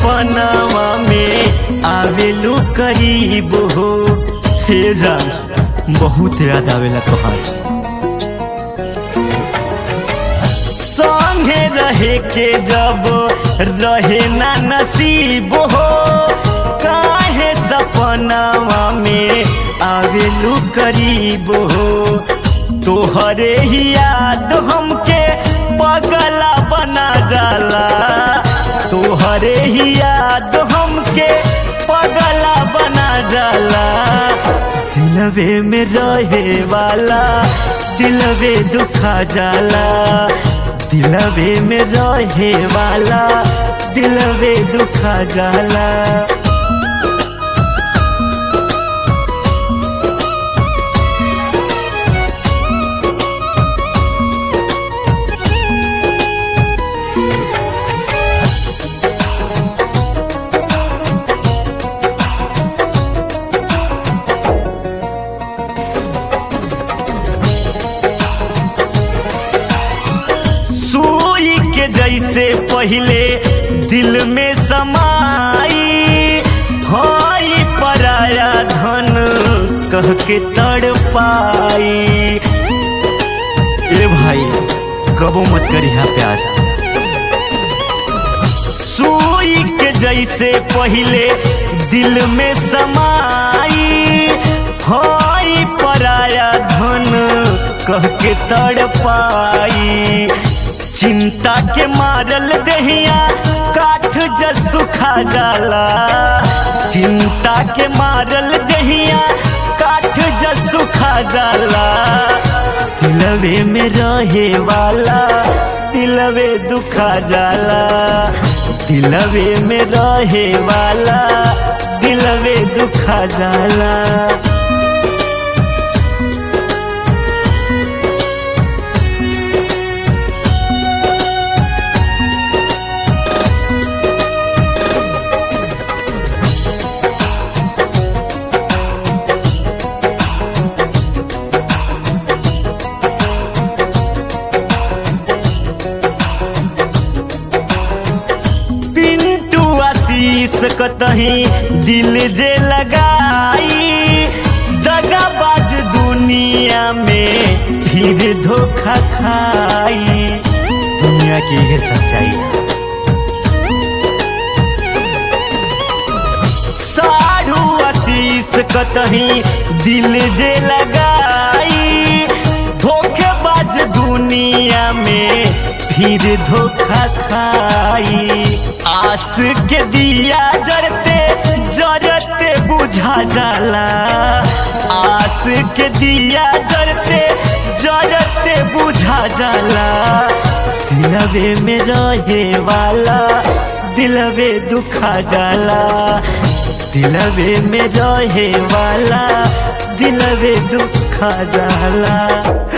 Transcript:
सपनावा में आवेलू करीब हो हे जान बहुत याद आवेला तोहार संगे रहे के जब रहे ना नसीब हो काहे सपनावा में आवेलू करीब हो तोहरे ही याद हमके पगला बना जाला तोहरे ही याद हमके पगला बना जाला दिलवे में रहे वाला दिलवे दुखा जाला दिलवे में रहे वाला दिलवे दुखा जाला सुई के जैसे पहले दिल में समाई हई पराया धन कह के तड़ पाई ए भाई कबो मत करी हा प्यार सुई के जैसे पहले दिल में समाई हई पराया धन कह के तड़ पाई चिंता के मारल दहिया काठ जस सुखा जाला चिंता के मारल दहिया काठ जस सुखा जाला दिलवे में रहे वाला दिलवे दुखा जाला दिलवे में रहे वाला दिलवे दुखा जाला पिंटू आशीष कतही दिल जे लगाई दगाबाज दुनिया में फिर धोखा खाई दुनिया की है सच्चाई साढ़ू आशीष कतही दिल जे लगाई धोखेबाज दुनिया में फिर धोखा खाई आस के दिया जरते जरते बुझा जाला आस के दिया जरते जरते बुझा जाला दिलवे में रहे वाला दिलवे दुखा जाला दिलवे में रहे वाला दिलवे दुखा जाला